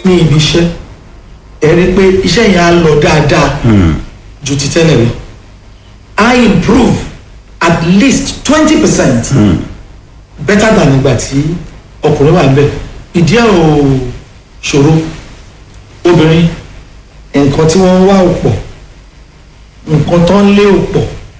ní ibi iṣẹ́ ẹ rí i pé iṣẹ́ yẹn á lọ dáadáa ju ti tẹ́lẹ̀ rí á improve at least twenty percent better than ìgbà tí ọkùnrin wà níbẹ̀ ìdí ẹ̀ ò ṣòro obìnrin nǹkan tí wọ́n ń wá ò pọ̀ nǹkan tó ń lé ò pọ̀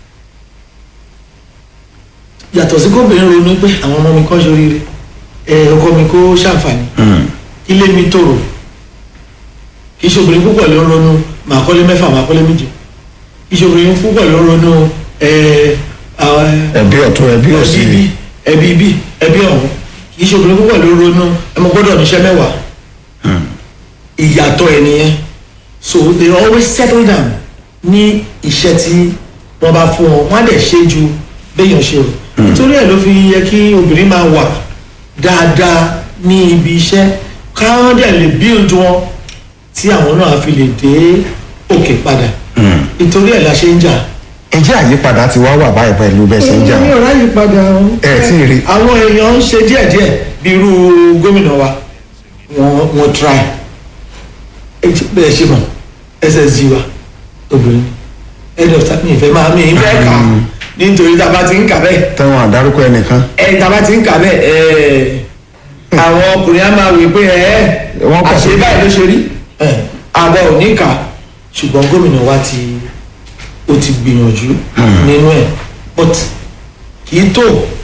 yàtọ̀ sí kóbìnrin ronú pé àwọn ọmọ mi kọ́ ṣoríire ẹ̀ ọkọ mi kó ṣàǹfààní ilé mi tòrò kì í ṣe obìnrin púpọ̀ ló ń ronú màá kọ́lé mẹ́fà màá kọ́lé méje kì í ṣe obìnrin púpọ̀ ló ń ronú ẹ̀ àwọn ẹbí ọ̀tún ẹbí òsì ẹbí bí ẹbí bí ẹbí ọ̀hún kì í ṣe obìnrin púpọ̀ ló ronú ẹ mọ gbọ́dọ̀ níṣẹ́ mẹ́wàá ìyàtọ̀ ẹ̀ nìyẹn so they always settle down ní iṣẹ́ tí wọ́n bá fún wọn wọ́n á dẹ̀ ṣe ju béèyàn ṣe o nítorí ẹ̀ ló fi yẹ kí obìnrin máa wà dáadáa ní ibi iṣẹ́ káwọn dẹ̀ lè build wọn tí àwọn náà fi lè dé òkè padà nítorí ẹ̀ la ṣe ń jà ǹjẹ́ àyípadà ti wá wà báyìí pẹ̀lú bẹ́ẹ̀ ṣe ń jà mi ò ráyè padà o. Ẹ tí ì rí. àwọn èèyàn ń ṣe díẹ̀díẹ̀ bí irú gómìnà wa wọ́n wọ́n try ẹ ti bẹ́ẹ̀ ṣe mọ̀ ssg wa obìnrin head of staff mi ìfẹ́ máa mi ìfẹ́ kà á nítorí tá a bá ti ń kà bẹ́ẹ̀ tẹ́wọ̀n àdárúkọ ẹnìkan ẹ tá a bá ti ń kà bẹ́ẹ̀ ẹ àwọn ọkùnrin á máa wí pé ẹ Wọ́n kọ̀ sí- àṣẹ báyìí ló ṣe rí ẹ àbọ̀ ò ní kà ṣùgbọ́n gómìnà wa ti ó ti gbìyànjú nínú ẹ̀ but kì í tó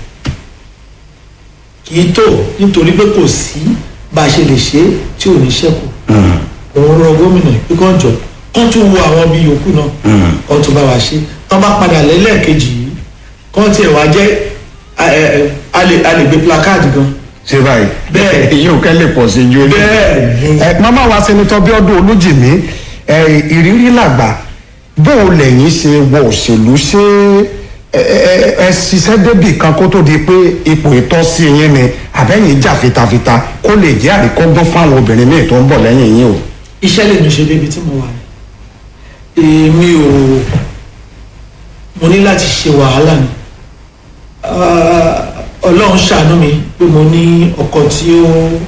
kì í tó nítorí pé kò sí bá a ṣe lè ṣe é tí ò ní ṣẹ́kù òun rọ gómìnà pé kàn jọ kàn tún wo àwọn bíi yòókù náà kàn tún bá wa ṣe kàn bá padà lẹ́lẹ́ẹ̀kejì yìí kàn tiẹ̀ wá jẹ́ a- ẹ- ẹ- a lè a lè gbé placard gan ṣé báyìí Bẹ́ẹ̀. yóò kẹ́ lè pọ̀ sí ju ilé. bẹ́ẹ̀ ni ẹ màmá wa sẹ́nitọ́ Bíọ́dún Olújìmí ẹ ìrírí làgbà bó o lẹ́yìn ṣe wọ òṣèlú ṣé ẹ ẹ ẹ ṣiṣẹ́ débì kan kó tó di pé ipò ìtọ́sí yín ni àbẹ́yìn jà fitafita kó lè jẹ́ àríkọ́gbọ́n fáwọn obìnrin míì tó ń bọ̀ lẹ́yìn yín o. iṣẹ́ lèmi ṣe débi tí mo wà ní èmi ò mo ní láti ṣe wàhálà ni Ah, ọlọ́run ṣàánú mi pé mo ní ọkọ tí ó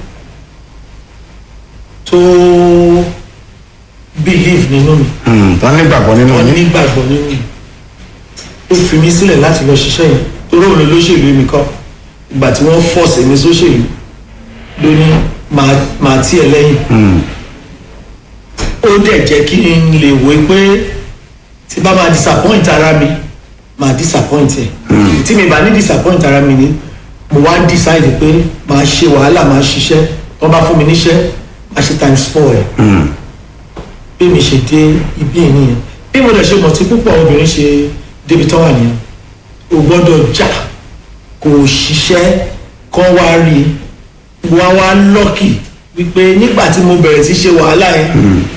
tó believe nínú mi wọ́n nígbàgbọ́ nínú wọ́n yín. nígbàgbọ́ nínú mi ó fi mí sílẹ̀ láti lọ ṣiṣẹ́ yìí torí òun lóṣèlú mi kọ́ ìgbà tí wọ́n fọ́ọ̀sì mi sóṣèlú ló ní màá màá tì ẹ́ lẹ́yìn ó dẹ̀ jẹ́ kí n lè wò ó pé tí bá máa disappoint ara mi máa disappoint ẹ̀ tí mi bá ní disappoint ara mi ni mo wá decide pé màá ṣe wàhálà màá ṣiṣẹ́ wọ́n bá fún mi níṣẹ́ màá ṣe times four ẹ̀ bí mi ṣe dé ibi yìí nìyẹn bí mo dẹ̀ ṣe mọ̀ tí púpọ̀ obìnrin ṣe débi tán wà nìyẹn o gbọ́dọ̀ jà kò ṣiṣẹ́ kọ́ wá rí i wá wá lọ́kì wípé nígbà tí mo bẹ̀rẹ̀ sí ṣe wàhálà yẹn